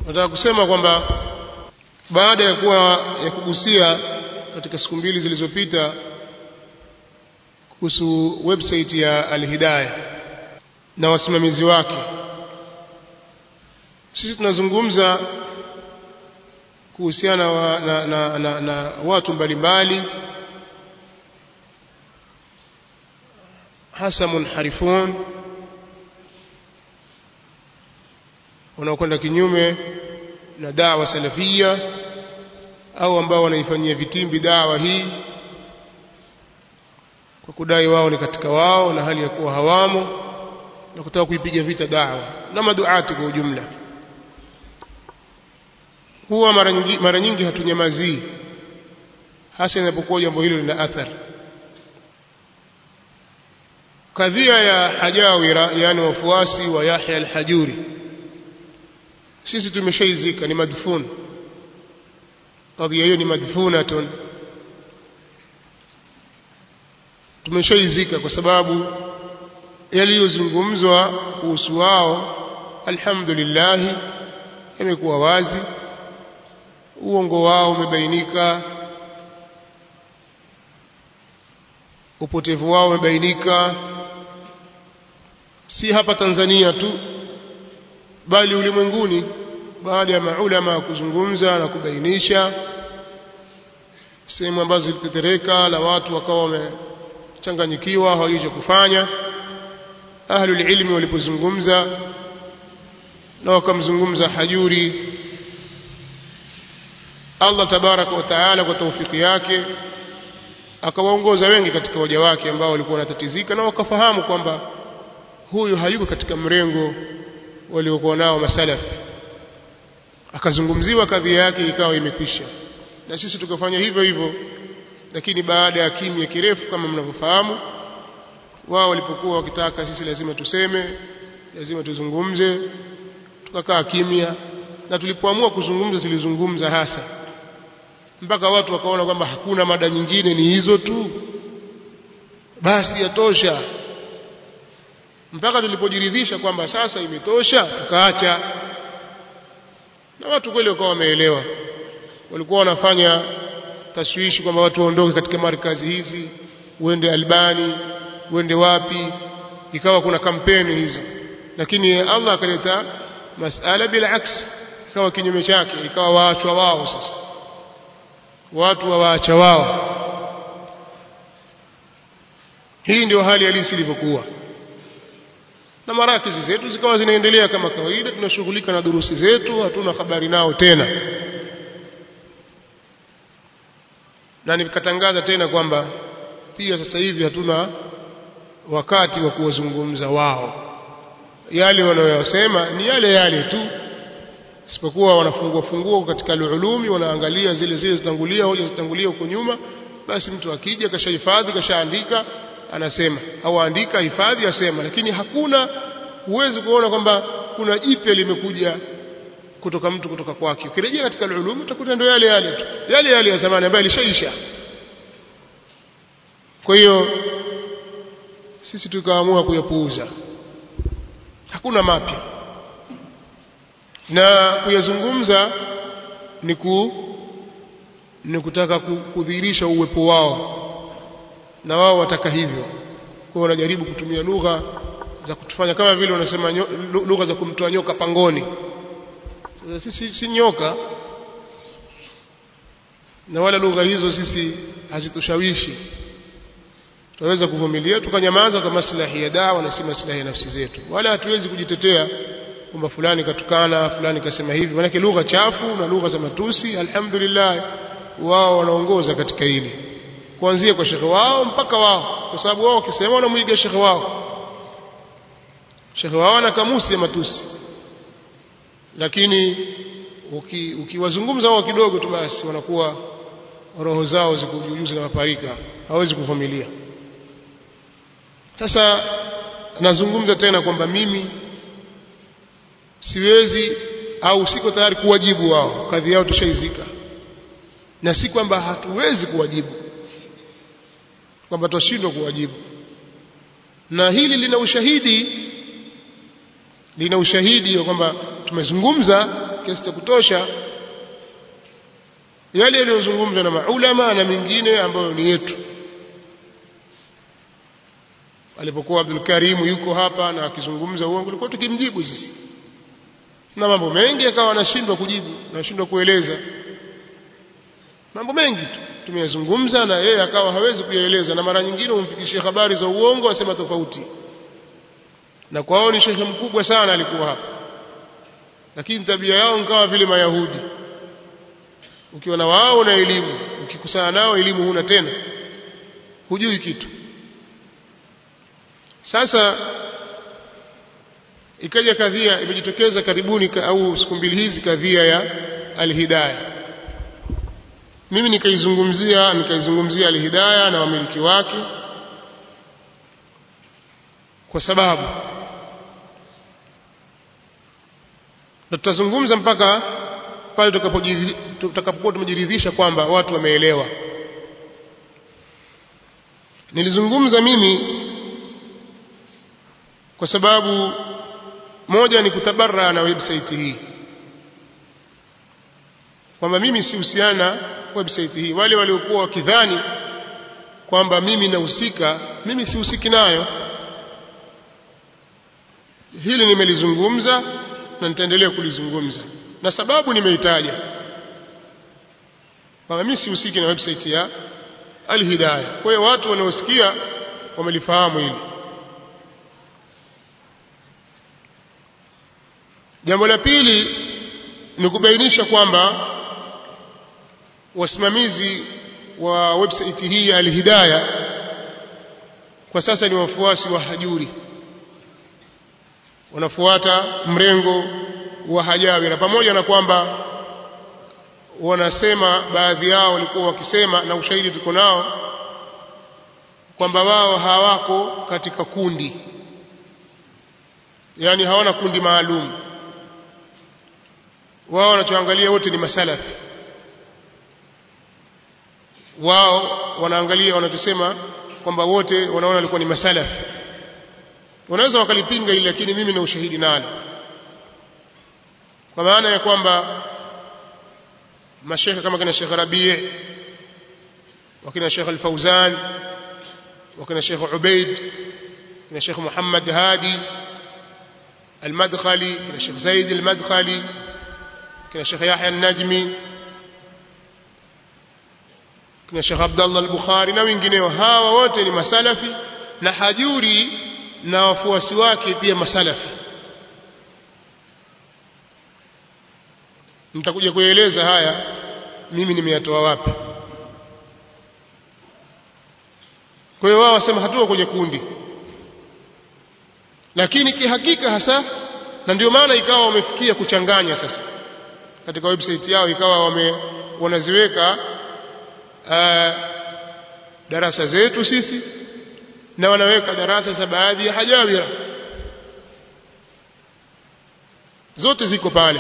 nataka kusema kwamba baada ya kuwa ya kugusia katika siku mbili zilizopita kuhusu website ya Al-Hidayah na wasimamizi wake sisi tunazungumza kuhusiana wa, na, na, na, na watu mbalimbali hasa munharifun wanaokwenda kinyume na dawa salafia au ambao wanaifanyia vitimbi dawa hii kwa kudai wao ni katika wao na hali ya kuwa hawamo na kutaka kuipiga vita dawa na maduati kwa ujumla huwa mara nyingi, mara nyingi hatunyamazii hasa inapokuwa jambo hilo lina athari kadhia ya hajawira yani wafuasi wa Yahya al-Hajuri sisi tumeshaizika ni madfun kadhia hiyo ni madfunatun tumeshaizika kwa sababu yaliyozungumzwa kuhusu wao alhamdulillah yamekuwa wazi uongo wao umebainika upotevu wao umebainika si hapa Tanzania tu bali ulimwenguni baada ya maulama kuzungumza na kubainisha sehemu ambazo zilitetereka na watu wakawa wamechanganyikiwa hawajui cha kufanya ahlul ilmi walipozungumza na wakamzungumza hajuri Allah tabaraka wa taala kwa taufiki yake akawaongoza wengi katika waja wake ambao walikuwa wanatatizika na wakafahamu kwamba huyu hayuko katika mrengo waliokuwa nao masalafi akazungumziwa kadhia yake ikawa imekwisha na sisi tukafanya hivyo hivyo lakini baada ya kimya kirefu kama mnavyofahamu wao walipokuwa wakitaka sisi lazima tuseme lazima tuzungumze tukakaa kimya na tulipoamua kuzungumza tulizungumza hasa mpaka watu wakaona kwamba hakuna mada nyingine ni hizo tu basi yatosha mpaka tulipojiridhisha kwamba sasa imetosha tukaacha na watu kweli wakawa wameelewa walikuwa wanafanya tashwishi kwamba watu waondoke katika markazi hizi uende Albani uende wapi ikawa kuna kampeni hizo lakini Allah akaleta masala bila aks ikawa kinyume chake ikawa waachwa wao sasa watu wawaacha wao hii ndio hali halisi ilivyokuwa na marakizi zetu zikawa zinaendelea kama kawaida tunashughulika na durusi zetu hatuna habari nao tena na nikatangaza tena kwamba pia sasa hivi hatuna wakati wa kuwazungumza wao yale wanayosema ni yale yale tu isipokuwa wanafungua fungua katika ulumi wanaangalia zile zile zitangulia hoja zitangulia huko nyuma basi mtu akija kashahifadhi kashaandika anasema au andika hifadhi asema lakini hakuna huwezi kuona kwamba kuna jipya limekuja kutoka mtu kutoka kwake ukirejea katika ulum utakuta ndio yale yale tu yale yale ya zamani ambayo ilishaisha kwa hiyo sisi tukaamua kuyapuuza hakuna mapya na kuyazungumza ni ku ni kutaka kudhihirisha uwepo wao na wao wataka hivyo kwa wanajaribu kutumia lugha za kutufanya kama vile wanasema lugha za kumtoa nyoka pangoni sasa sisi si nyoka na wala lugha hizo sisi hazitushawishi tunaweza kuvumilia tukanyamaza kwa maslahi ya dawa na si maslahi ya nafsi zetu wala hatuwezi kujitetea kwamba fulani katukana fulani kasema hivi maana lugha chafu na lugha za matusi alhamdulillah wao wanaongoza katika hili kuanzia kwa shekhe wao mpaka wao kwa sababu wao wakisema wanamuiga shekhe wao shekhe wao ana kamusi ya matusi lakini ukiwazungumza uki wao kidogo tu basi wanakuwa roho zao ziko juu na maparika hawezi kuvumilia sasa nazungumza tena kwamba mimi siwezi au siko tayari kuwajibu wao kadhi yao tushaizika na si kwamba hatuwezi kuwajibu kwamba tutashindwa kuwajibu na hili lina ushahidi lina ushahidi kwamba tumezungumza kiasi cha kutosha yale yaliyozungumzwa na maulama na mengine ambayo ni yetu alipokuwa Abdul Karim yuko hapa na akizungumza uongo tulikuwa tukimjibu sisi na mambo mengi akawa anashindwa kujibu anashindwa kueleza mambo mengi tu tumeyazungumza na yeye akawa hawezi kuyaeleza na mara nyingine umfikishie habari za uongo asema tofauti na kwao ni shekhe mkubwa sana alikuwa hapa lakini tabia yao nkawa vile mayahudi ukiwa na wao na elimu ukikusana nao elimu huna tena hujui kitu sasa ikaja kadhia imejitokeza karibuni au siku mbili hizi kadhia ya alhidayah mimi nikaizungumzia nikaizungumzia alhidayah na wamiliki wake kwa sababu na tutazungumza mpaka pale tutakapokuwa tumejiridhisha kwamba watu wameelewa nilizungumza mimi kwa sababu moja ni kutabarra na website hii kwamba mimi sihusiana na website hii wale waliokuwa wakidhani kwamba mimi nahusika mimi sihusiki nayo hili nimelizungumza na nitaendelea kulizungumza na sababu nimeitaja kwamba mimi sihusiki na website ya Al-Hidayah kwa hiyo watu wanaosikia wamelifahamu hili jambo la pili ni kubainisha kwamba wasimamizi wa website hii ya Al-Hidayah kwa sasa ni wafuasi wa Hajuri wanafuata mrengo wa Hajawira pamoja na kwamba wanasema baadhi yao walikuwa wakisema na ushahidi tuko nao kwamba wao hawako katika kundi yani hawana kundi maalum wao wanachoangalia wote ni masalafi wao wanaangalia wanachosema kwamba wote wanaona walikuwa ni masalafi wanaweza wakalipinga hili lakini mimi na ushahidi nalo kwa maana ya kwamba mashekhe kama kina Sheikh Rabi' wakina Sheikh Al-Fauzan wakina Sheikh Ubaid kina Sheikh Muhammad Hadi Al-Madkhali kina Sheikh Zaid Al-Madkhali kina Sheikh Yahya An-Najmi kina Sheikh Abdullah Al-Bukhari na wengineo hawa wote ni masalafi na hajuri na wafuasi wake pia masalafi nitakuja kueleza haya mimi nimeyatoa wapi kwa hiyo wao wasema hatuko kwenye kundi lakini kihakika hasa na ndio maana ikawa wamefikia kuchanganya sasa katika website yao ikawa wame wanaziweka uh, darasa zetu sisi na wanaweka darasa za baadhi ya hajawira zote ziko pale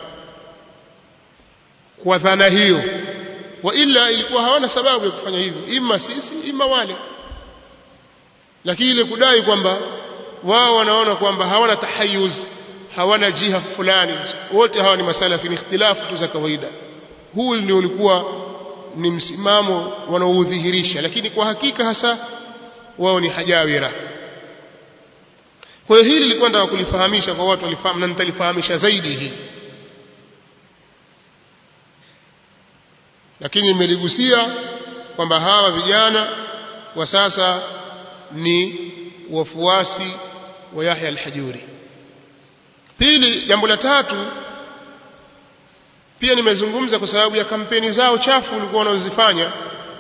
kwa dhana hiyo wa ila ilikuwa hawana sababu ya kufanya hivyo ima sisi ima wale lakini ile kudai kwamba wao wanaona kwamba hawana tahayuz hawana jiha fulani wote hawa ni masalafi ni ikhtilafu tu za kawaida huu ndio ulikuwa ni msimamo wanaoudhihirisha lakini kwa hakika hasa wao ni hajawira kwa hiyo hili lilikuwa nataka kulifahamisha kwa watu walifahamu na nitalifahamisha zaidi hii lakini nimeligusia kwamba hawa vijana wa sasa ni wafuasi wa Yahya al-Hajuri pili jambo la tatu pia nimezungumza kwa sababu ya kampeni zao chafu walikuwa wanazifanya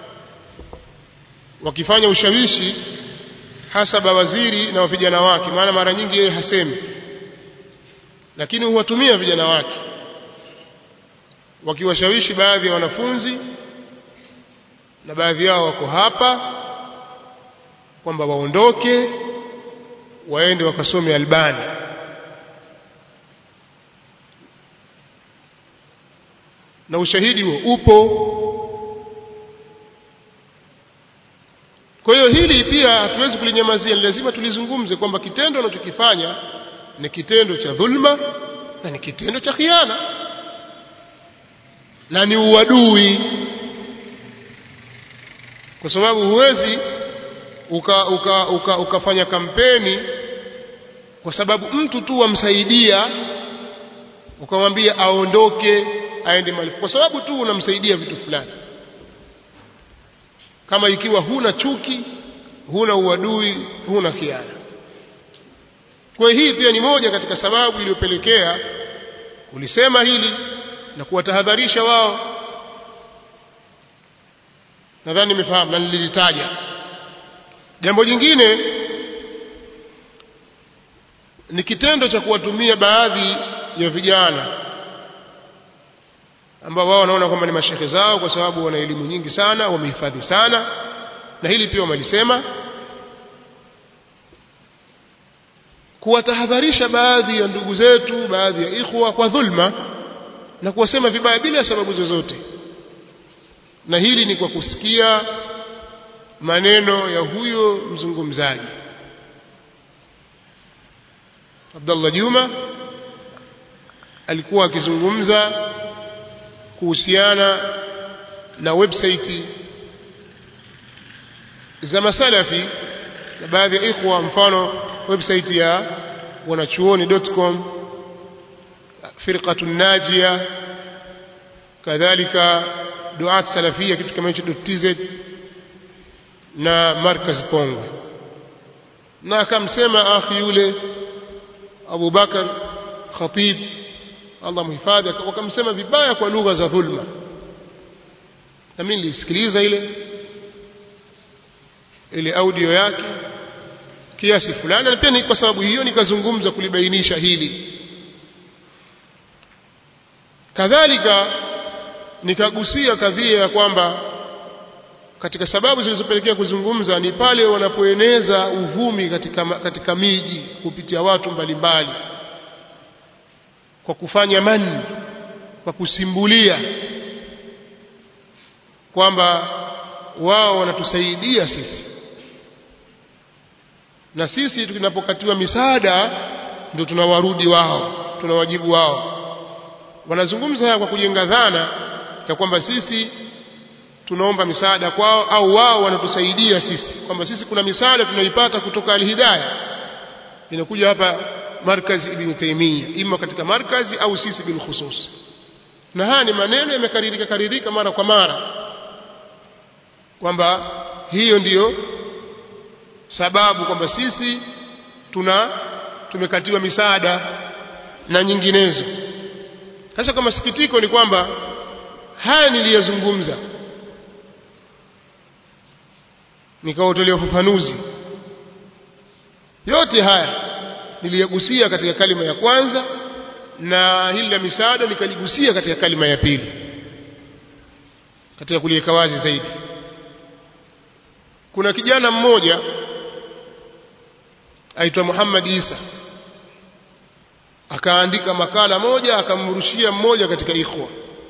wakifanya ushawishi hasa bawaziri na vijana wake maana mara nyingi yeye hasemi lakini huwatumia vijana wake wakiwashawishi baadhi ya wanafunzi na baadhi yao wako hapa kwamba waondoke waende wakasome Albani na ushahidi huo upo kwa hiyo hili pia hatuwezi kulinyamazia ni lazima tulizungumze kwamba kitendo anachokifanya ni kitendo cha dhulma na ni kitendo cha khiana na ni uadui kwa sababu huwezi uka, uka, uka, ukafanya kampeni kwa sababu mtu tu wamsaidia ukamwambia aondoke aende mahali kwa sababu tu unamsaidia vitu fulani kama ikiwa huna chuki huna uadui huna khiana kwa hii pia ni moja katika sababu iliyopelekea kulisema hili na kuwatahadharisha wao nadhani nimefahamu na nililitaja jambo jingine ni kitendo cha kuwatumia baadhi ya vijana ambao wao wanaona kwamba ni mashehe zao kwa sababu wana elimu nyingi sana wamehifadhi sana na hili pia wamelisema kuwatahadharisha baadhi ya ndugu zetu baadhi ya ikhwa kwa dhulma na kuwasema vibaya bila sababu zozote na hili ni kwa kusikia maneno ya huyo mzungumzaji Abdullah Juma alikuwa akizungumza kuhusiana na website za masalafi na baadhi ya ikhwa mfano website ya wanachuoni.com firqatun najia kadhalika duat salafia kitu kama hicho .tz na markaz pongwe na akamsema akhi yule Abu Bakar Khatib Allah muhifadhi wakamsema vibaya kwa lugha za dhulma na mimi nilisikiliza ile ile audio yake kiasi fulani na pia ni kwa sababu hiyo nikazungumza kulibainisha hili kadhalika nikagusia kadhia ya kwamba katika sababu zilizopelekea kuzungumza ni pale wanapoeneza uvumi katika, katika miji kupitia watu mbalimbali mbali. kwa kufanya mani kwa kusimbulia kwamba wao wanatusaidia sisi na sisi tunapokatiwa misaada ndio tunawarudi wao tunawajibu wao wanazungumza haya kwa kujenga dhana ya kwamba sisi tunaomba misaada kwao au wao wanatusaidia sisi kwamba sisi kuna misaada tunaipata kutoka alhidayah inakuja hapa markazi ibn Taymiyyah ima katika markazi au sisi bil khusus na haya ni maneno yamekaririka karirika mara kwa mara kwamba hiyo ndiyo sababu kwamba sisi tuna tumekatiwa misaada na nyinginezo sasa kwa masikitiko ni kwamba haya niliyazungumza nikaotolea ufafanuzi yote haya niliyagusia katika kalima ya kwanza na hili la misaada nikaligusia katika kalima ya pili katika kuliweka wazi zaidi kuna kijana mmoja aitwa Muhammad Isa akaandika makala moja akamrushia mmoja katika ikhwa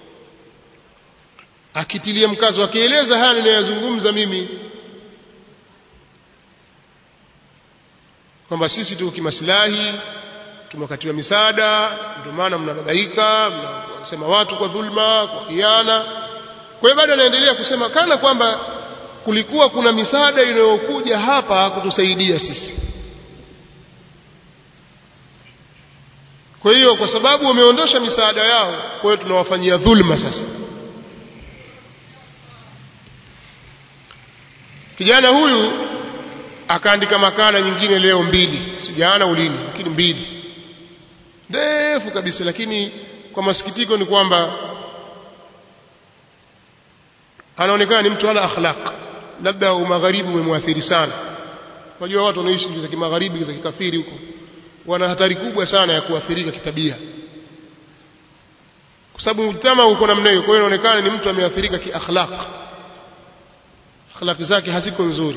akitilia mkazo akieleza haya ninayozungumza mimi kwamba sisi tu kimaslahi tumekatiwa misaada ndio maana mnadadaika mnasema watu kwa dhulma kwa khiana kwa hiyo bado anaendelea kusema kana kwamba kulikuwa kuna misaada inayokuja hapa kutusaidia sisi kwa hiyo kwa sababu wameondosha misaada yao kwa hiyo tunawafanyia dhulma sasa kijana huyu akaandika makala nyingine leo mbili sijaana ulini lakini mbili ndefu kabisa lakini kwa masikitiko ni kwamba anaonekana ni mtu ana akhlaq labda umagharibi umemwathiri sana unajua watu wanaishi nchi za kimagharibi za kikafiri huko wana hatari kubwa sana ya kuathirika kitabia kwa sababu mtama uko namna hiyo kwa hiyo inaonekana ni mtu ameathirika kiakhlaq akhlaq zake haziko nzuri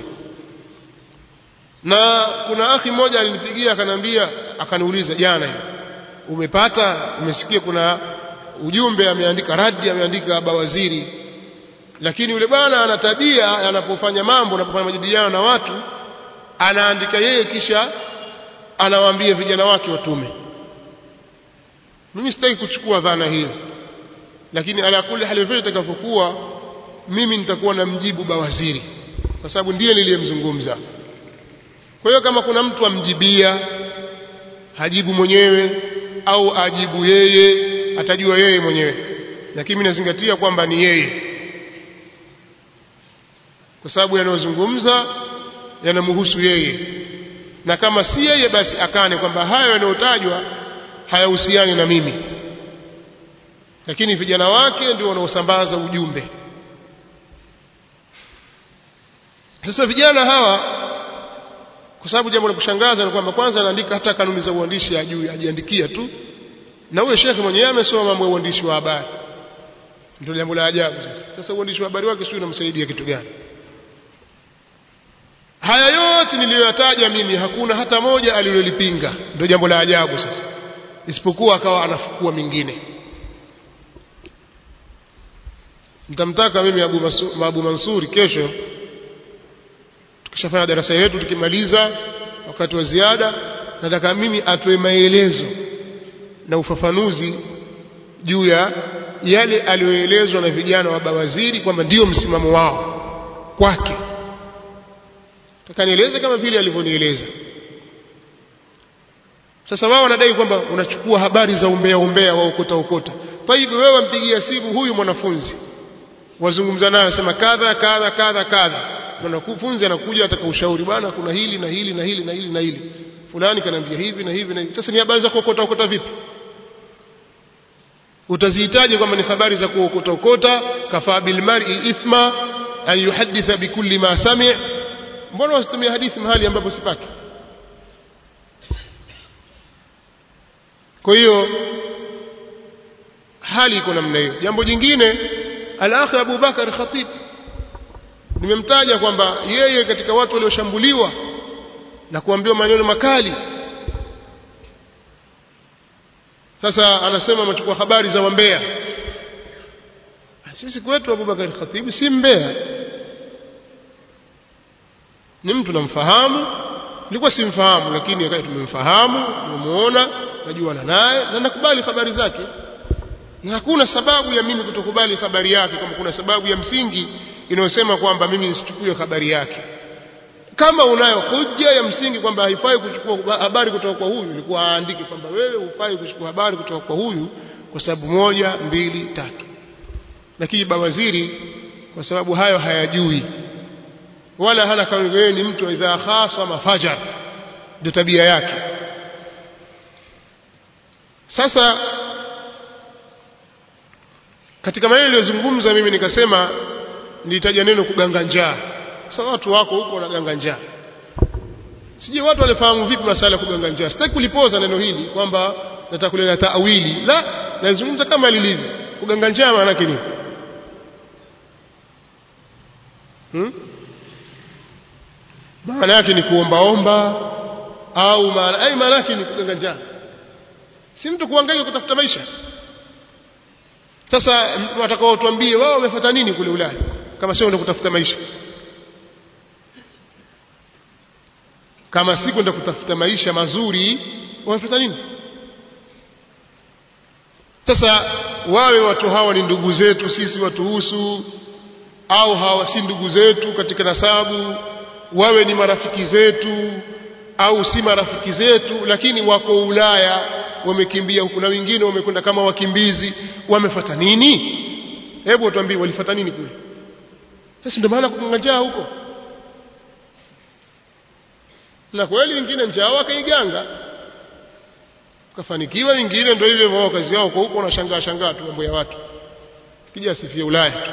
na kuna akhi mmoja alinipigia akaniambia akaniuliza jana umepata umesikia kuna ujumbe ameandika radi ameandika bawaziri lakini yule bwana ana tabia anapofanya mambo anapofanya majadiliano na watu anaandika yeye kisha anawaambia vijana wake watume mimi sitaki kuchukua dhana hiyo lakini ala kulli hali vile itakavyokuwa mimi nitakuwa na mjibu bawaziri kwa sababu ndiye niliyemzungumza kwa hiyo kama kuna mtu amjibia hajibu mwenyewe au ajibu yeye atajua yeye mwenyewe lakini mimi nazingatia kwamba ni yeye kwa sababu yanayozungumza yanamhusu yeye na kama si yeye basi akane kwamba hayo yanayotajwa hayahusiani na mimi lakini vijana wake ndio wanaosambaza ujumbe sasa vijana hawa kwa sababu jambo la kushangaza ni kwamba kwanza anaandika hata kanuni za uandishi ajui ajiandikia tu na huyo shekhe mwenyewe amesoma mambo ya uandishi wa habari ndio jambo la ajabu sasa sasa uandishi wa habari wake sio unamsaidia kitu gani haya yote niliyoyataja mimi hakuna hata moja alilolipinga ndio jambo la ajabu sasa isipokuwa akawa anafukua mingine nitamtaka mimi Abu, Masu, Abu Mansuri kesho tukishafanya darasa yetu tukimaliza wakati wa ziada nataka mimi atoe maelezo na ufafanuzi juu ya yale aliyoelezwa na vijana wa bawaziri kwamba ndiyo msimamo wao kwake takanieleze kama vile alivyonieleza sasa wao wanadai kwamba unachukua habari za umbea umbea wa ukota ukota taibu wewe wampigia simu huyu mwanafunzi wazungumza naye sema kadha kadha kadha kadha mwanafunzi anakuja ataka ushauri bwana kuna hili na hili na hili na hili na hili fulani kanaambia hivi na hivi na hivi sasa ni habari za kuokota okota vipi utazihitaji kwamba ni habari za kuokota okota kafaa bilmar'i ithma an yuhadditha bikulli ma sami' mbona wasitumia hadithi mahali ambapo sipaki kwa hiyo hali iko namna hiyo jambo jingine al-akhi Abu Bakar Khatib nimemtaja kwamba yeye katika watu walioshambuliwa na kuambiwa maneno makali sasa anasema amechukua habari za wambea sisi kwetu Abu Bakar Khatib si mbea ni mtu namfahamu nilikuwa simfahamu lakini akawa tumemfahamu tumemuona najuana naye na nakubali habari zake na hakuna sababu ya mimi kutokubali habari yake kama kuna sababu ya msingi inayosema kwamba mimi nisichukue habari yake kama unayo hoja ya msingi kwamba haifai kuchukua habari kutoka kwa huyu ilikuwa aandike kwamba wewe hufai kuchukua habari kutoka kwa huyu kwa sababu moja mbili tatu lakini bawaziri kwa sababu hayo hayajui wala hana kama wewe ni mtu idha khasa mafajar ndio tabia yake sasa katika maneno niliyozungumza mimi nikasema nilitaja neno kuganga njaa sasa watu wako huko wanaganga njaa sijui watu walifahamu vipi masala ya kuganga njaa sitaki kulipoza neno hili kwamba nataka kuleta taawili la nazungumza kama lilivyo kuganga njaa maana yake nini hmm? maana yake ni kuombaomba au maana ai maana yake ni kuganga njaa si mtu kuangalia kutafuta maisha sasa watakao tuambie wao wamefuata nini kule Ulaya kama sio kwenda kutafuta maisha kama si kwenda kutafuta maisha mazuri wamefuata nini sasa wawe watu hawa ni ndugu zetu sisi watuhusu au hawa si ndugu zetu katika nasabu wawe ni marafiki zetu au si marafiki zetu lakini wako Ulaya wamekimbia huku na wengine wamekwenda kama wakimbizi wamefuata nini hebu tuambie walifuata nini kule sasa ndio maana kukunga njaa huko na kweli wengine njaa wakaiganga kafanikiwa wengine ndio hivyo wao kazi yao kwa huko wanashangaa shangaa tu mambo ya watu kija sifia Ulaya tu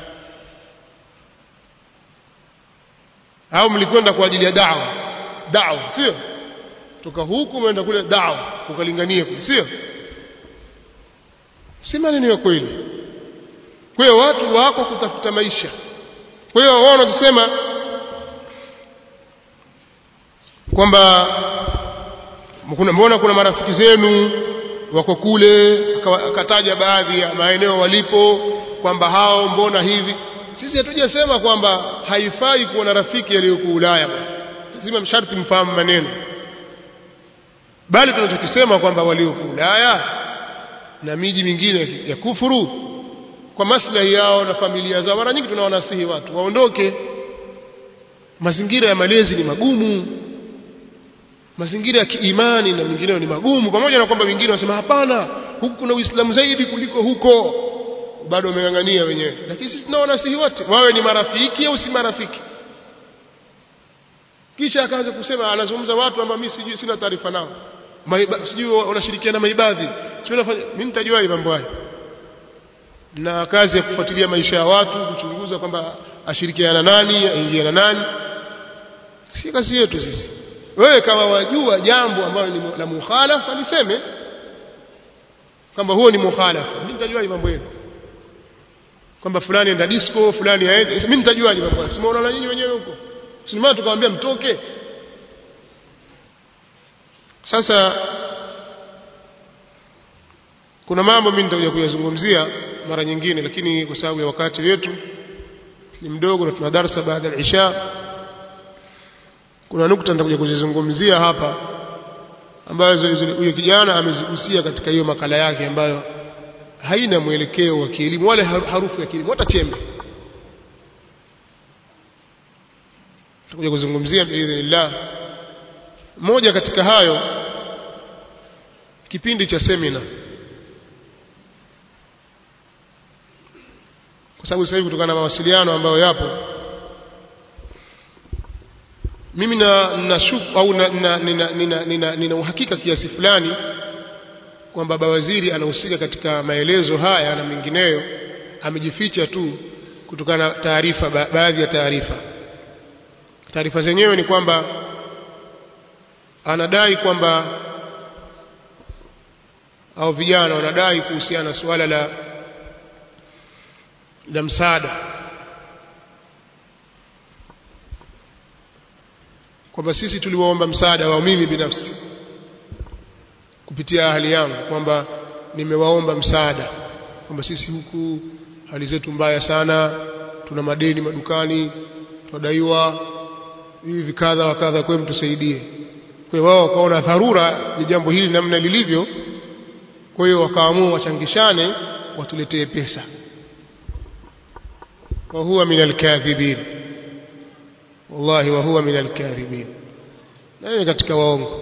au mlikwenda kwa ajili ya dawa dawa sio toka huku umeenda kule dawa ukalingania kule sio si maneno ya kweli kwa hiyo watu wako kutafuta maisha kwa hiyo wao wanasema kwamba kuna mbona kuna marafiki zenu wako kule akataja baadhi ya maeneo walipo kwamba hao mbona hivi sisi hatujasema kwamba haifai kuwa na rafiki aliyoko Ulaya lazima msharti mfahamu maneno bali tunachokisema kwamba walioko Ulaya na miji mingine ya kufuru kwa maslahi yao na familia zao mara nyingi tunawanasihi watu waondoke mazingira ya malezi ni magumu mazingira ya kiimani na mengineyo ni magumu pamoja na kwamba wengine wanasema hapana huku kuna uislamu zaidi kuliko huko bado wameng'ang'ania wenyewe lakini sisi tunawanasihi wote wawe ni marafiki au si marafiki kisha akaanza kusema anazungumza watu ambao mimi sijui sina taarifa nao Maiba, sijui wanashirikiana maibadhi sijui nafanya mimi nitajua mambo hayo na kazi ya kufuatilia maisha ya watu kuchunguza kwamba ashirikiana nani aingia na nani si kazi yetu sisi wewe kama wajua jambo ambalo ni la mukhalafa liseme kwamba huo ni mukhalafa mimi nitajuaje mambo yenu kwamba fulani enda disco fulani aende mimi nitajuaje mambo yenu simuona na nyinyi wenyewe huko sinema tukamwambia mtoke sasa kuna mambo mimi nitakuja kuyazungumzia mara nyingine lakini kwa sababu ya wakati wetu ni mdogo na tuna darasa baada ya isha kuna nukta nitakuja kuzizungumzia hapa ambazo huyo kijana amezigusia katika hiyo makala yake ambayo haina mwelekeo wa kielimu wala harufu ya kielimu hata chembe tutakuja kuzungumzia biidhnillah moja katika hayo kipindi cha semina kwa sababu sasa hivi kutokana na mawasiliano ambayo yapo mimi na nashuku au na, na, nina, nina, nina, nina uhakika kiasi fulani kwamba bawaziri anahusika katika maelezo haya na mengineyo amejificha tu kutokana na taarifa ba, baadhi ya taarifa taarifa zenyewe ni kwamba anadai kwamba au vijana wanadai kuhusiana na suala la la msaada kwamba sisi tuliwaomba msaada wa mimi binafsi kupitia hali yangu kwamba nimewaomba msaada kwamba sisi huku hali zetu mbaya sana tuna madeni madukani tunadaiwa hivi kadha wa kadha kwa mtusaidie kwa hiyo wao wakaona dharura ya jambo hili namna lilivyo kwa hiyo wakaamua wachangishane watuletee pesa wa huwa min alkadhibin wallahi wa huwa min alkadhibin na ni katika waongo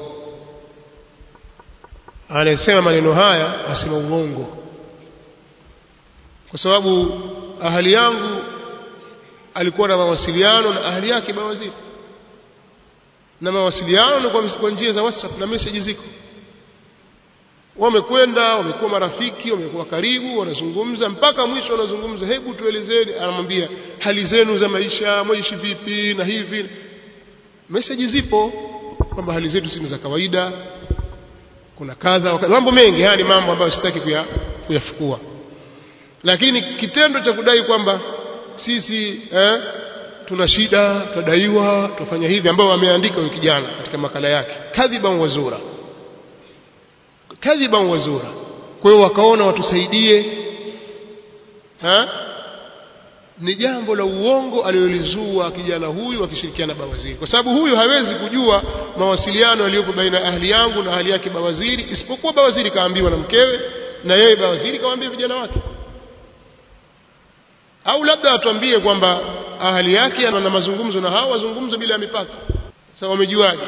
anasema maneno haya asema uongo kwa sababu ahali yangu alikuwa na mawasiliano na ahali yake bawaziri na mawasiliano ni kwa njia za WhatsApp na message ziko wamekwenda wamekuwa marafiki wamekuwa karibu wanazungumza mpaka mwisho wanazungumza hebu tuelezeni anamwambia hali zenu za maisha mwaishi vipi na hivi message zipo kwamba hali zetu si za kawaida kuna kadha mambo mengi haya ni mambo ambayo sitaki kuya, kuyafukua lakini kitendo cha kudai kwamba sisi eh, tuna shida tudaiwa tufanya hivi ambao wameandika huyu kijana katika makala yake kadhiban wazura kadhiban wazura kwa hiyo wakaona watusaidie ha? ni jambo la uongo alilolizua kijana huyu akishirikiana na bawaziri kwa sababu huyu hawezi kujua mawasiliano yaliyopo baina ya ahli yangu na ahli yake bawaziri isipokuwa bawaziri kaambiwa na mkewe na yeye bawaziri kawaambia vijana wake au labda atuambie kwamba ahali yake ana mazungumzo na hao wazungumzo bila mipaka sasa wamejuaje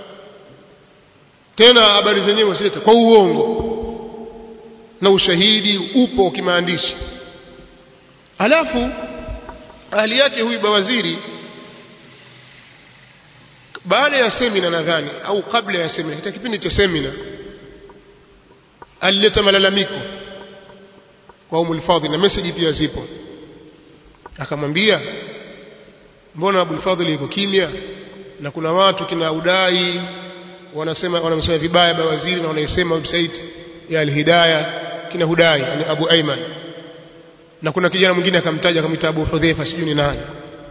tena habari zenyewe wasileta kwa uongo na ushahidi upo kimaandishi alafu ahali yake huyu bawaziri baada ya semina nadhani au kabla ya semina katika kipindi cha semina alileta malalamiko kwa Umul Fadhil na message pia zipo akamwambia mbona Abul Fadhil yuko kimya na kuna watu kina udai wanasema wanamsema vibaya bawaziri na wanaisema website ya Al-Hidayah kina hudai ni Abu Ayman na kuna kijana mwingine akamtaja akamwita Abu Hudhaifa sijui ni nani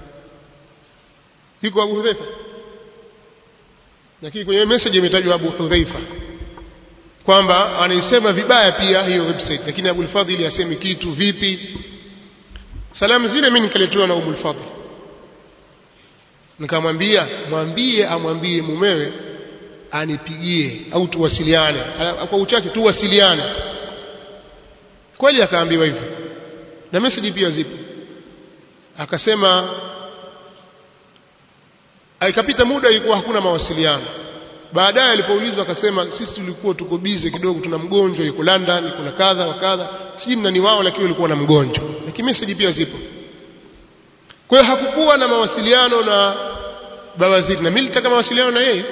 yuko Abu Hudhaifa lakini kwenye message imetajwa Abu Hudhaifa kwamba anaisema vibaya pia hiyo website lakini Abu Fadhili asemi kitu vipi salamu zile mimi nikaletewa na Abu Fadhili nikamwambia mwambie amwambie mumewe anipigie au tuwasiliane kwa uchache tuwasiliane kweli akaambiwa hivyo na message pia zipo akasema ikapita muda ilikuwa hakuna mawasiliano baadaye alipoulizwa akasema sisi tulikuwa tuko bize kidogo tuna mgonjwa yuko London kuna kadha wa kadha sijui nani wao lakini walikuwa na mgonjwa lakini message pia zipo kwa hiyo hakukuwa na mawasiliano na bawaziri na mimi nilitaka mawasiliano na yeye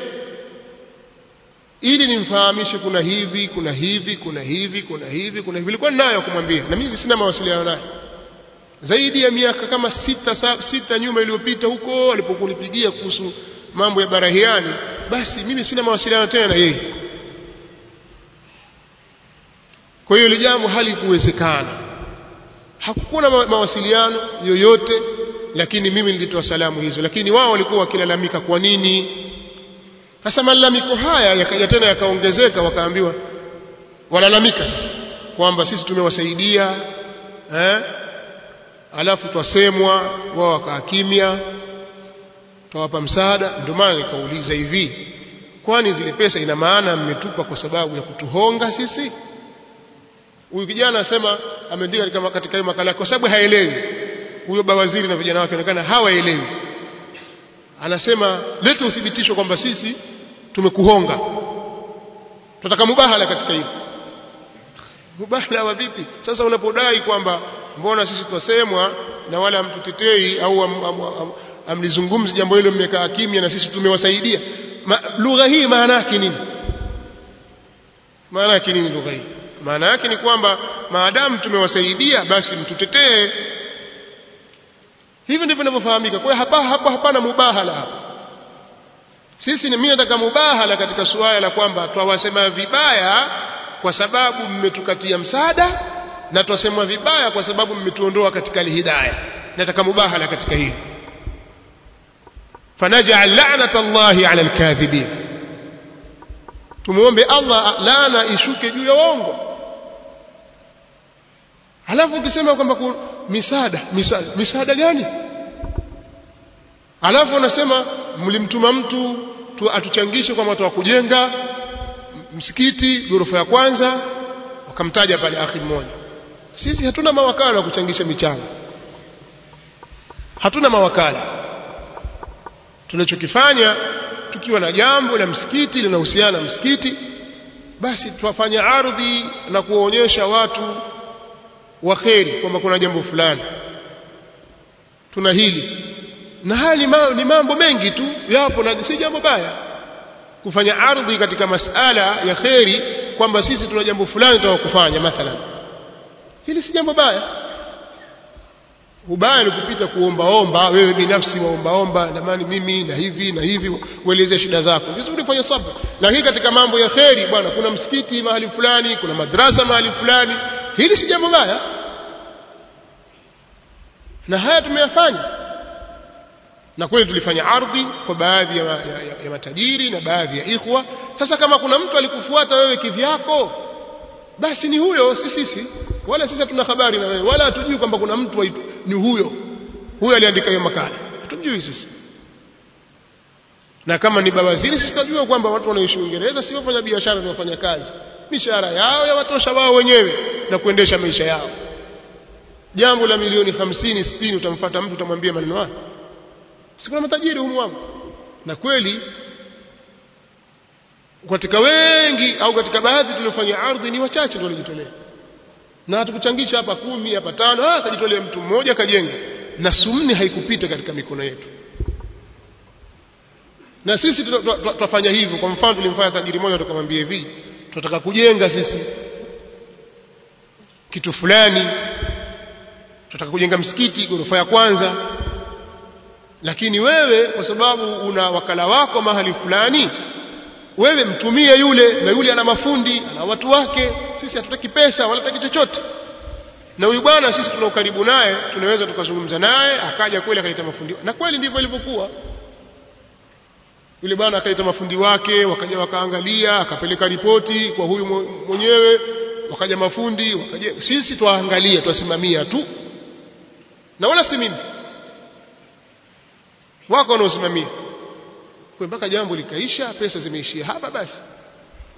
ili nimfahamishe kuna hivi kuna hivi kuna hivi kuna hivi kuna hivi nilikuwa ninayo kumwambia na mimi sina mawasiliano naye zaidi ya miaka kama sita, sa, sita nyuma iliyopita huko alipokunipigia kuhusu mambo ya barahiani basi mimi sina mawasiliano tena na yeye kwa hiyo ile jambo halikuwezekana hakukuwa na mawasiliano yoyote lakini mimi nilitoa salamu hizo lakini wao walikuwa wakilalamika kwa nini sasa malalamiko haya yakaja tena yakaongezeka wakaambiwa walalamika sasa kwamba sisi tumewasaidia eh alafu twasemwa wao wakaa kimya twawapa msaada ndio maana nikauliza hivi kwani zile pesa ina maana mmetupa kwa sababu ya kutuhonga sisi huyu kijana asema ameandika katika katika hiyo makala kwa sababu haelewi huyo bawaziri na vijana wake onekana hawaelewi anasema leta uthibitisho kwamba sisi tumekuhonga tunataka mubahala katika hilo mubahala wa vipi sasa unapodai kwamba mbona sisi twasemwa na wala hamtutetei au am, am, am, amlizungumzi jambo hilo mmekaa kimya na sisi tumewasaidia Ma, lugha hii maana yake nini maana yake nini lugha hii maana yake ni kwamba maadamu tumewasaidia basi mtutetee hivi ndivyo vinavyofahamika kwa hiyo hapa hapa hapana mubahala hapa sisi ni mimi nataka mubahala katika suala la kwamba twawasema vibaya kwa sababu mmetukatia msaada na twasemwa vibaya kwa sababu mmetuondoa katika alhidayah nataka mubahala katika hili fanaj'al la'nata Allahi 'ala al-kadhibin tumuombe Allah laana ishuke juu ya waongo halafu ukisema kwamba misaada misaada misaada gani halafu unasema mlimtuma mtu tu atuchangishe kwa watu wa kujenga msikiti ghorofa ya kwanza wakamtaja pale akhi mmoja sisi hatuna mawakala wa kuchangisha michango hatuna mawakala tunachokifanya tukiwa na jambo la msikiti linahusiana na msikiti basi tuwafanya ardhi na kuwaonyesha watu wa kheri kwamba kuna jambo fulani tuna hili na haya ni, ma, ni mambo mengi tu yapo na si jambo baya kufanya ardhi katika masala ya kheri kwamba sisi tuna jambo fulani tutakufanya mathalan hili si jambo baya ubaya ni kupita kuombaomba wewe binafsi waombaomba namani mimi na hivi na hivi ueleze shida zako vizuri fanya sabr lakini katika mambo ya kheri bwana kuna msikiti mahali fulani kuna madrasa mahali fulani hili si jambo baya na haya tumeyafanya na kweli tulifanya ardhi kwa baadhi ya, ya, ya, ya matajiri na baadhi ya ikhwa sasa kama kuna mtu alikufuata wewe kivyako basi ni huyo si sisi wala sisi hatuna habari na wewe wala hatujui kwamba kuna mtu waitu, ni huyo huyo aliandika hiyo makala hatujui sisi na kama ni bawaziri sisi tunajua kwamba watu wanaishi Uingereza si wafanya biashara ni wafanya kazi mishahara yao yawatosha wao wenyewe na kuendesha maisha yao jambo la milioni hamsini sitini utamfuata mtu utamwambia maneno haya si kuna matajiri humu wangu na kweli katika wengi au katika baadhi tuliofanya ardhi ni wachache ndio walijitolea na hatukuchangisha hapa kumi hapa tano ah akajitolea mtu mmoja akajenga na sumni haikupita katika mikono yetu na sisi tutafanya hivyo kwa mfano tulimfanya tajiri mmoja tukamwambia hivi tunataka kujenga sisi kitu fulani tunataka kujenga msikiti ghorofa ya kwanza lakini wewe kwa sababu una wakala wako mahali fulani wewe mtumie yule na yule ana mafundi ana watu wake sisi hatutaki pesa wala hatutaki chochote na huyu bwana sisi tuna ukaribu naye tunaweza tukazungumza naye akaja kweli akaita mafundi na kweli ndivyo ilivyokuwa yule bwana akaita mafundi wake wakaja wakaangalia akapeleka ripoti kwa huyu mwenyewe wakaja mafundi wakaja sisi twaangalia twasimamia tu na wala si mimi wako wanaosimamia kwa mpaka jambo likaisha pesa zimeishia hapa basi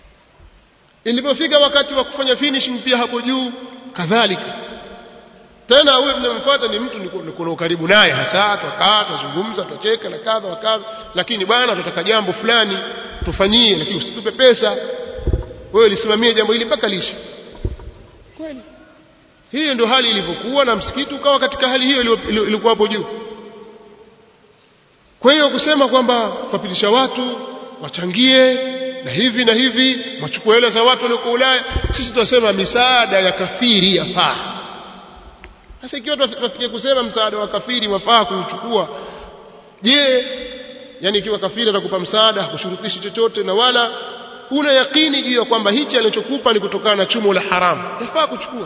ilipofika wakati wa kufanya finishing pia hapo juu kadhalika tena huyo mnamfuata ni mtu niko karibu naye hasa twakaa twazungumza twacheka na kadha wa kadha lakini bwana tunataka jambo fulani tufanyie lakini usitupe pesa wewe lisimamie jambo hili mpaka lishe kweli hiyo ndio hali ilivyokuwa na msikiti ukawa katika hali hiyo ilikuwa hapo juu kwa hiyo kusema kwamba kuwapitisha watu wachangie na hivi na hivi wachukue hela za watu walioko Ulaya sisi tunasema misaada ya kafiri yafaa sasa ikiwa tunafikia kusema msaada wa kafiri wafaa kuuchukua je yani ikiwa kafiri atakupa msaada hakushurutishi chochote na wala una yakini juu ya kwamba hichi alichokupa ni kutokana na chumo la haramu yafaa kuchukua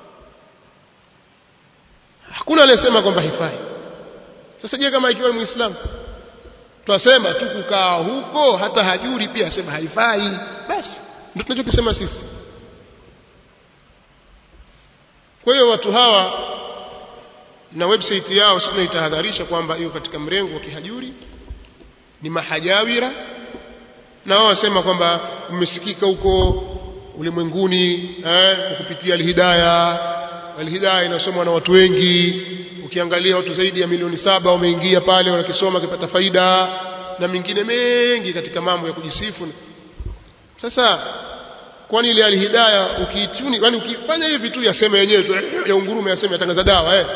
hakuna anayesema kwamba haifai sasa je kama ikiwa ni muislamu twasema tu kukaa huko hata hajuri pia asema haifai basi ndio tunachokisema sisi kwa hiyo watu hawa na website yao sisi tunaitahadharisha kwamba hiyo katika mrengo wa kihajuri ni mahajawira na wao wasema kwamba mmesikika huko ulimwenguni eh, kupitia alhidaya alhidaya inasomwa na watu wengi ukiangalia watu zaidi ya milioni saba wameingia pale wanakisoma wakipata faida na mengine mengi katika mambo ya kujisifu sasa kwani ile alhidaya ukiituni yani ukifanya hivi tu yaseme yenyewe tu ya ungurume yaseme yatangaza dawa eh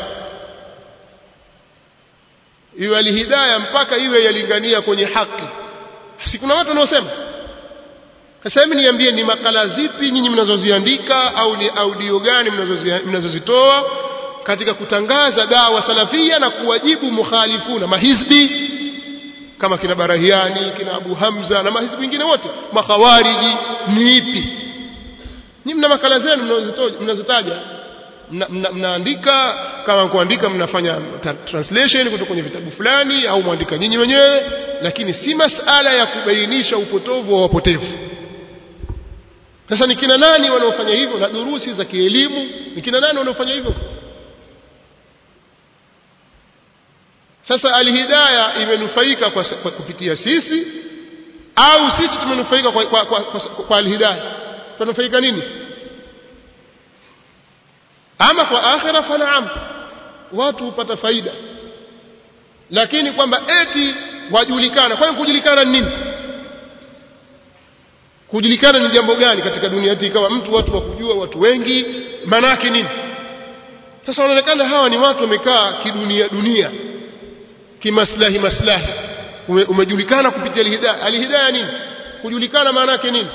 iwe alhidaya mpaka iwe yalingania kwenye haki si kuna watu wanaosema sasa hebu niambie ni makala zipi nyinyi mnazoziandika au ni audio gani mnazozitoa katika kutangaza dawa salafia na kuwajibu mukhalifuna mahizbi kama kina Barahiani kina Abu Hamza na mahizbi wengine wote makhawariji ni ipi ni mna makala zenu mnazotaja mnaandika kama kuandika mnafanya translation kutoka kwenye vitabu fulani au mwandika nyinyi wenyewe lakini si masala ya kubainisha upotovu wa wapotevu sasa ni kina nani wanaofanya hivyo na durusi za kielimu ni kina nani wanaofanya hivyo sasa alhidaya imenufaika kwa, kwa kupitia sisi au sisi tumenufaika kwa, kwa, kwa, kwa, kwa alhidaya tunanufaika nini ama kwa akhira fanaam watu hupata faida lakini kwamba eti wajulikana kwa hiyo kujulikana ni nini kujulikana ni jambo gani katika dunia hii ikawa mtu watu wakujua watu wengi manake nini sasa wanaonekana hawa ni watu wamekaa kidunia dunia kimaslahi maslahi Ume, umejulikana kupitia alhidayah alhidayah nini kujulikana maana yake nini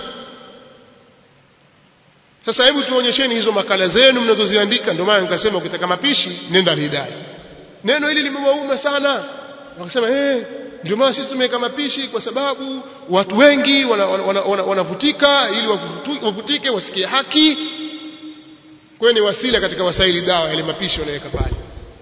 sasa hebu tuonyesheni hizo makala zenu mnazoziandika ndio maana nikasema ukitaka mapishi nenda alhidayah neno hili limewauma sana wakasema eh ndio maana sisi tumeweka mapishi kwa sababu watu wengi wanavutika wana, wana, wana ili wavutike wasikie haki kwa ni wasila katika wasaili dawa yale mapishi wanaweka pale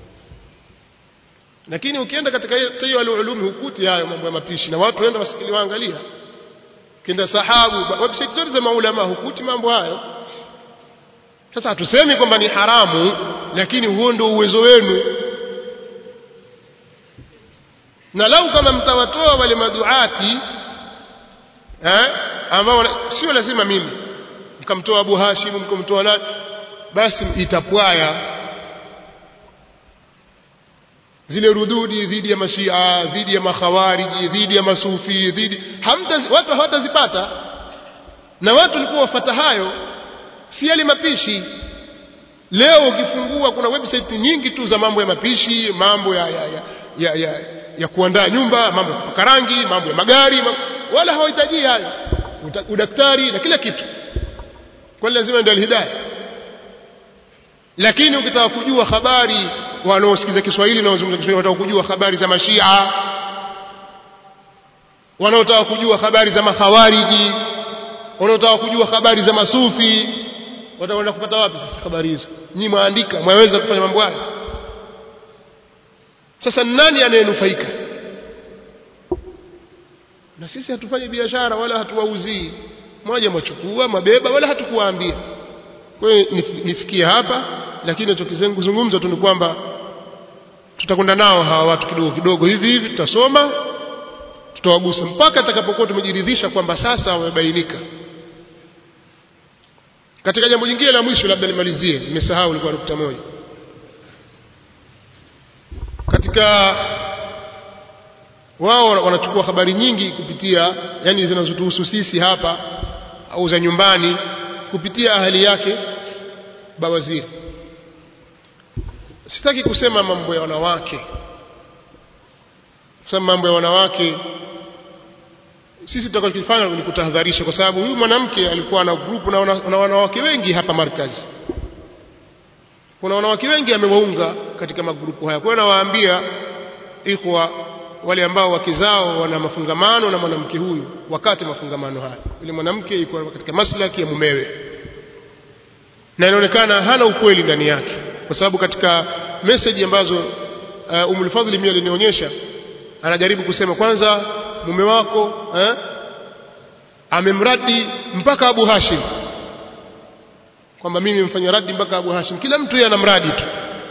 lakini ukienda katika hiyo ulumi hukuti hayo mambo ya mapishi na watu waenda wasikili waangalia kienda sahabu website zote za maulama hukuti mambo hayo sasa hatusemi kwamba ni haramu lakini huo ndio uwezo wenu na lau kama mtawatoa wale maduati eh ambao sio lazima mimi mkamtoa Abu Hashim mkamtoa nani basi itapwaya zile rududi dhidi ya mashia dhidi ya makhawariji dhidi ya masufi dhidi hamta watu hawatazipata na watu walikuwa wafata hayo si yale mapishi leo ukifungua kuna website nyingi tu za mambo ya mapishi mambo ya ya, ya, ya, ya, ya kuandaa nyumba mambo ya kupaka rangi mambo ya magari mambo, wala hawahitaji hayo udaktari na kila kitu kwa lazima ndio alhidayah lakini ukitaka kujua habari wanaosikiza Kiswahili na wazungumza Kiswahili wataka kujua habari za mashia wanaotaka kujua habari za makhawariji wanaotaka kujua habari za masufi watakwenda kupata wapi sasa habari hizo nyinyi mwaandika mwaweza kufanya mambo hayo sasa nani anayenufaika na sisi hatufanyi biashara wala hatuwauzii moja mwachukua mabeba wala hatukuwaambia kwa hiyo nifikie hapa lakini tukizungumza tu ni kwamba tutakwenda nao hawa watu kidogo kidogo hivi hivi tutasoma tutawagusa mpaka tutakapokuwa tumejiridhisha kwamba sasa wamebainika katika jambo jingine la mwisho labda nimalizie nimesahau ilikuwa nukta moja katika wao wanachukua habari nyingi kupitia yani zinazotuhusu sisi hapa au za nyumbani kupitia ahali yake bawaziri sitaki kusema mambo ya wanawake kusema mambo ya wanawake sisi tutakachofanya ni kutahadharisha kwa sababu huyu mwanamke alikuwa na grupu na, na wanawake wengi hapa markazi kuna wanawake wengi amewaunga katika magrupu haya kwa hiyo nawaambia ikhwa wale ambao wake zao wana mafungamano na mwanamke huyu wakati mafungamano haya yule mwanamke yuko katika maslaki ya mumewe na inaonekana hana ukweli ndani yake kwa sababu katika message ambazo uh, Umul Fadhli mimi alinionyesha anajaribu kusema kwanza mume wako eh, amemradi mpaka Abu Hashim kwamba mimi nimfanya radi mpaka Abu Hashim kila mtu yeye anamradi tu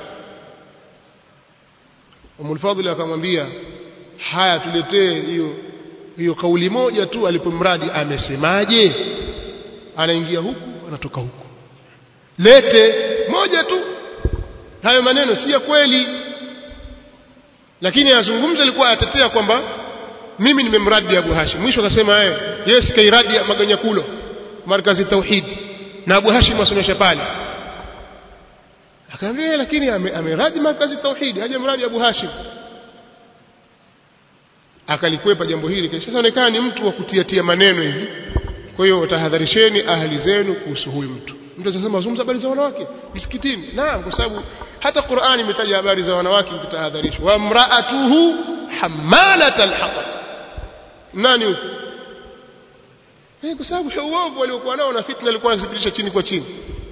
Umul Fadhli akamwambia haya tuletee hiyo hiyo kauli moja tu alipomradi amesemaje anaingia huku anatoka huku lete moja tu hayo maneno si ya kweli lakini azungumza alikuwa atetea kwamba mimi nimemradi Abu Hashim mwisho akasema eh yes kairadi maganyakulo markazi tauhid na Abu Hashim asomesha pale akamwambia lakini ameradi markazi tauhid haja mradi Abu Hashim akalikwepa jambo hili kisha inaonekana ni mtu wa kutiatia maneno hivi kwa hiyo tahadharisheni ahli zenu kuhusu huyu mtu mtu anasema zungumza habari za wanawake msikitini naam kwa sababu hata Qur'ani imetaja habari za wanawake mkitahadharishwa wa mraatuhu hamalat alhatab nani huyo eh kwa sababu uovu waliokuwa nao na fitna alikuwa anazipitisha chini kwa chini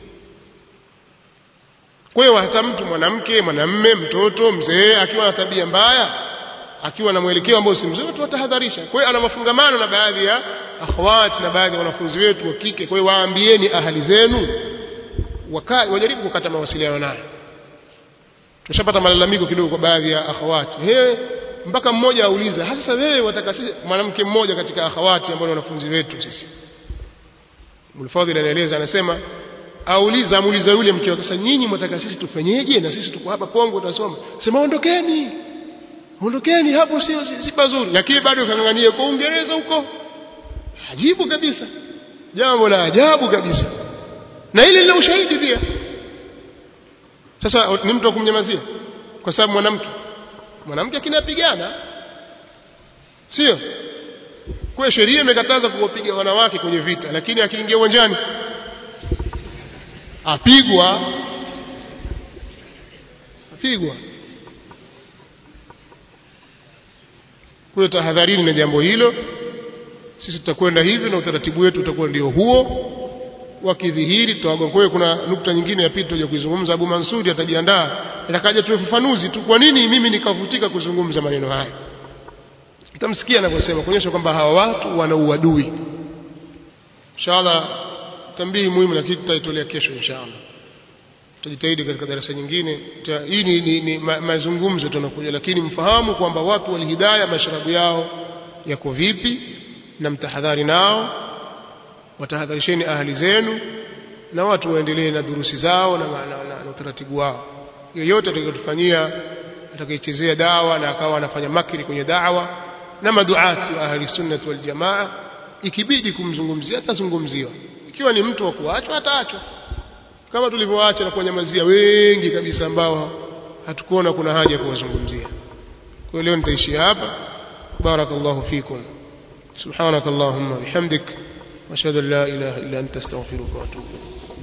kwa hiyo hata mtu mwanamke mwanamme mtoto mzee akiwa na tabia mbaya akiwa na mwelekeo ambao si mzuri tuwatahadharisha kwa hiyo ana mafungamano na baadhi ya akhawati na baadhi ya wanafunzi wetu wa kike kwa hiyo waambieni ahali zenu wajaribu kukata mawasiliano naye tushapata malalamiko kidogo kwa baadhi ya akhawati he mpaka mmoja auliza hasa wewe wataka sisi mwanamke mmoja katika akhawati ambao ni wanafunzi wetu sisi Mulfadhil anaeleza anasema auliza amuuliza yule mke wake sasa nyinyi mtaka sisi tufanyeje na sisi tuko hapa Kongo tunasoma sema ondokeni ondokeni hapo sio si, si pazuri lakini bado kangangania kwa Uingereza huko ajibu kabisa jambo la ajabu kabisa na ile lina ushahidi pia sasa ni mtu wa kumnyamazia kwa sababu mwanamke mwanamke akinapigana sio kwa sheria imekataza kuwapiga wanawake kwenye vita lakini akiingia uwanjani apigwa apigwa kwa tahadharini na jambo hilo sisi tutakwenda hivi na utaratibu wetu utakuwa ndio huo wakidhihiri tutawagonga kwa hiyo kuna nukta nyingine ya pili tutaje kuizungumza Abu Mansudi atajiandaa atakaja tuwe ufafanuzi tu kwa nini mimi nikavutika kuzungumza maneno haya utamsikia anavyosema kuonyesha kwamba hawa watu wana uadui inshallah tambii muhimu lakini tutaitolea kesho inshallah tutajitahidi katika darasa nyingine hii ni, ni, ni ma, mazungumzo tunakuja lakini mfahamu kwamba watu walihidaya masharabu yao yako vipi na mtahadhari nao watahadharisheni ahli zenu na watu waendelee na durusi zao na, na, na, na utaratibu wao yeyote atakayotufanyia atakayechezea dawa na akawa anafanya makiri kwenye dawa na maduati wa ahli sunnah wal jamaa ikibidi kumzungumzia atazungumziwa ikiwa ni mtu wa kuachwa ataachwa kama tulivyoacha na kuwanyamazia wengi kabisa ambao hatukuona kuna haja kuwazungumzia kwa leo nitaishia hapa barakallahu fikum subhanakallahumma bihamdik واشهد ان لا اله الا انت استغفرك واتوب اليك